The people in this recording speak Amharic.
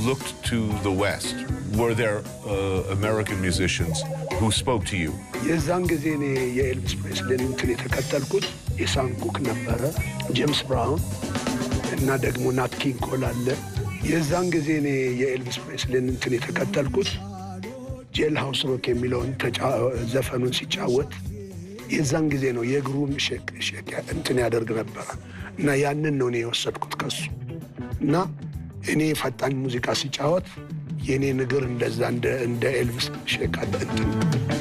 looked to the West, were there uh, American musicians who spoke to you? የዛን ጊዜ እኔ የኤልቪስ ፕሬስሊን እንትን የተከተልኩት ኢሳን ኩክ ነበረ፣ ጄምስ ብራውን እና ደግሞ ናት ኪንግ ኮል አለ። የዛን ጊዜ እኔ የኤልቪስ ፕሬስሊን እንትን የተከተልኩት ጄል ሃውስ ሮክ የሚለውን ተጫ- ዘፈኑን ሲጫወት የዛን ጊዜ ነው የእግሩን ሼክ ሼክ እንትን ያደርግ ነበረ እና ያንን ነው እኔ የወሰድኩት ከሱ እና እኔ ፈጣን ሙዚቃ ሲጫወት የእኔ እግር እንደዛ እንደ እንደ ኤልቪስ ሼክ አለ እንትን